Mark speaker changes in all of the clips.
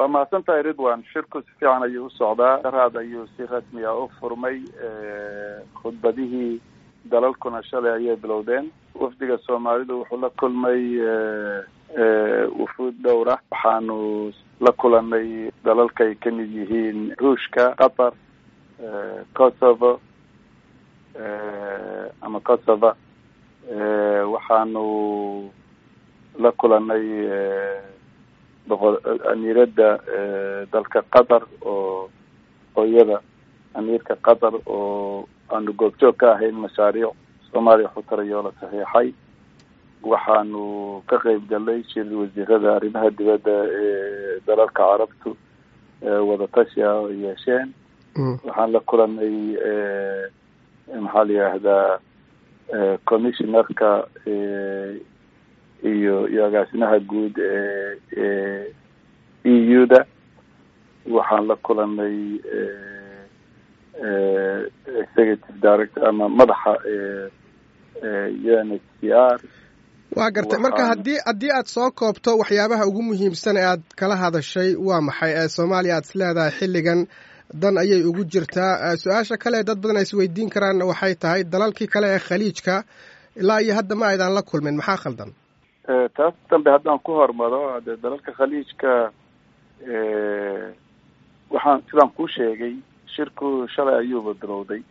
Speaker 1: waa mahadsan tahay ridwan shirku si fiican ayuu u socdaa daraad ayuu si rasmi ah u furmay khudbadihii dalalkuna shalay ayay bilowdeen wafdiga soomaalidu wuxuu la kulmay wufuud dhowra waxaanu la kulanay dalalka ay kamid yihiin ruushka qatar kosovo ama kosova waxaanu la kulanay boqo amiiradda dalka qatar oo hooyada amiirka qatar oo aanu goobjoog ka ahayn mashaariic soomaaliya xutarayoo la saxiixay waxaanu ka qeyb galnay shir wasiirada arrimaha dibadda ee dalalka carabtu wadatashi ah oo yeesheen waxaan la kulanay maxaa la yihahdaa commissionerka iyo iyo agaasimaha guud ee e u da waxaan la kulanay executive director ama madaxa u n h c r
Speaker 2: waa gartay marka haddii haddii aad soo koobto waxyaabaha ugu muhiimsan ee aad kala hadashay waa maxay ee soomaaliya aad is leedahay xilligan dan ayay ugu jirtaa su-aasha kale dad badan ay isweydiin karaanna waxay tahay dalalkii kale ee khaliijka ilaa iyo hadda ma aydaan la kulmin maxaa khaldan
Speaker 1: taas dambe haddaan ku hormaro de dalalka khaliijka waxaan sidaan kuu sheegay shirku shalay ayuuba bilowday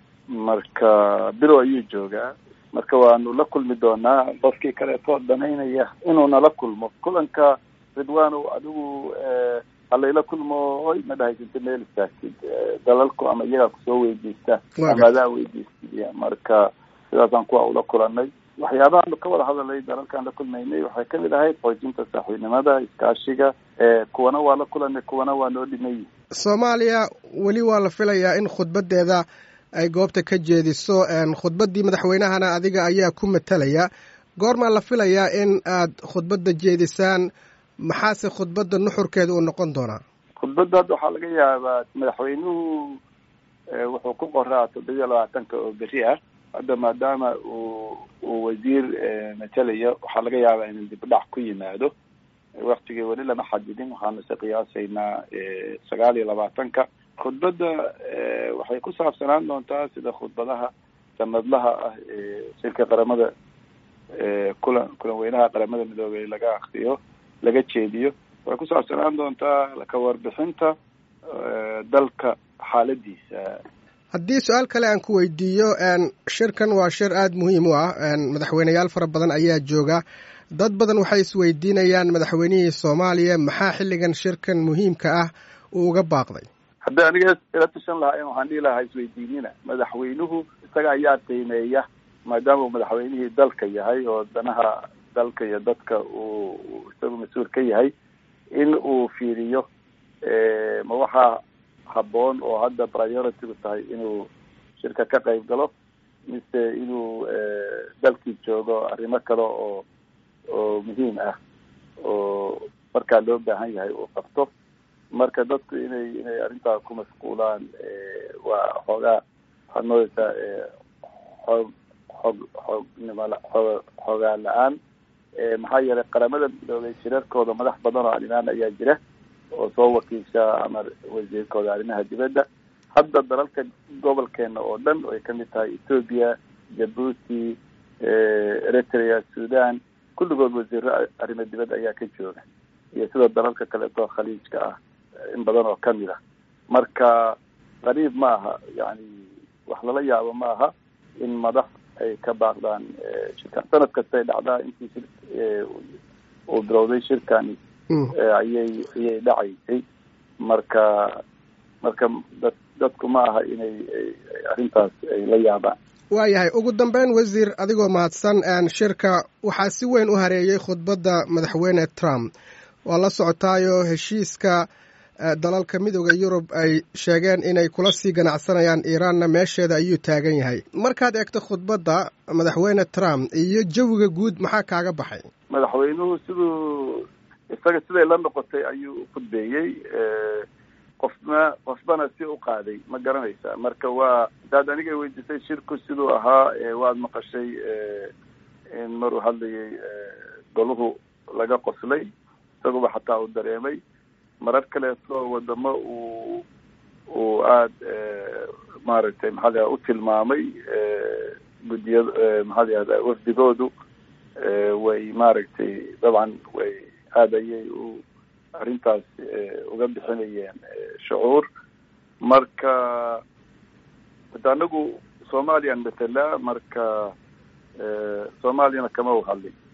Speaker 1: marka bilow ayuu joogaa marka waanu la kulmi doonaa qofkii kaleetoo danaynaya inuu nala kulmo kulanka ridwanow adigu halayla kulmo oy ma dhahaysanta meel istaagtid dalalku ama iyagaa kusoo weydiista ama adaa weydiistid marka sidaasaan kuwa ula kulanay waxyaabahaanu ka wada hadalay dalalkaan la kulmaynay waxay kamid ahayd xoojinta saaxiibnimada iskaashiga kuwana waa la kulanay kuwana waa noo dhimay
Speaker 2: soomaaliya weli waa la filayaa in khudbadeeda ay goobta ka jeediso khudbaddii madaxweynahana adiga ayaa ku matalaya goormaa la filayaa in aad khudbadda jeedisaan maxaase khudbadda nuxurkeeda uu noqon doonaa
Speaker 1: khudbadda hadda waxaa laga yaabaa madaxweynuhu wuxuu ku qoraa toddobiya labaatanka oo beri ah hadda maadaama uu uu wasiir matalaya waxaa laga yaabaa inuu dib udhac ku yimaado waktigii weli lama xadidin waxaanu se qiyaasaynaa sagaal iyo labaatanka khudbadda waxay ku saabsanaan doontaa sida khudbadaha sanadlaha ah ee shirka qaramada kulan kulan weynaha qaramada midoobey laga akriyo laga jeediyo waxay ku saabsanaan doontaa ka warbixinta dalka xaaladiisa
Speaker 2: haddii su-aal kale aan ku weydiiyo shirkan waa shir aada muhiim u ah madaxweyneyaal fara badan ayaa jooga dad badan waxay isweydiinayaan madaxweynihii soomaaliya maxaa xilligan shirkan muhiimka ah uu uga baaqday
Speaker 1: haddii aniga ila tashan lahaa waxaan dhihi lahaa isweydiinina madaxweynuhu isaga ayaa qiimeeya maadaama uu madaxweynihii dalka yahay oo danaha dalka iyo dadka uu isagu mas-uul ka yahay in uu fiiriyo ma waxaa habboon oo hadda priority-gu tahay inuu shirka ka qayb galo mise inuu dalkii joogo arrimo kale oo oo muhiim ah oo markaa loo baahan yahay uu qabto marka dadku inay inay arrintaa ku mashquulaan waa xoogaa waxaad moodeysaa xoog xoog xoognimo xoo xoogaa la-aan maxaa yeelay qaramada midoobay shirarkooda madax badan oo arrimaan ayaa jira oo soo wakiisha ama wasiirkooda arrimaha dibadda hadda dalalka gobolkeena oo dhan ay kamid tahay ethoopia jabuuti eritrea sudan kulligood wasiiro arrimo dibadda ayaa ka jooga iyo sida dalalka kaleeto khaliijka ah in badan oo kamid ah marka qariib ma aha yani wax lala yaabo ma aha in madax ay ka baaqdaan shirkan sanad kastay dhacdaa intii shir uu bilowday shirkani ayay ayay dhacaysay marka marka dad dadku ma aha inay arrintaas ay la yaabaan
Speaker 2: waayahay ugu dambeyn wasiir adigoo mahadsan shirka waxaa si weyn u hareeyey khudbadda madaxweyne trump waa la socotaayo heshiiska dalalka midooda yurub ay sheegeen inay kula sii ganacsanayaan iiraanna meesheeda ayuu taagan yahay markaad eegto khudbadda madaxweyne trump iyo jawiga guud maxaa kaaga baxay
Speaker 1: madaxweynuhu siduu isaga siday la noqotay ayuu u khudbeeyey qofna qofbana si u qaaday ma garanaysa marka waa hadaad aniga weydiisay shirku siduu ahaa waad maqashay in maruu hadlayay goluhu laga qoslay isaguba xataa uu dareemay marar kaleeto wadamo uu uu aada maaragtay maxaa la u tilmaamay guddiya maxaa la yihahda wafdigoodu way maaragtay dabcan way aada ayay u arrintaas uga bixinayeen shucuur marka hada anagu soomaliyan matala marka soomaaliyana kama u hadlin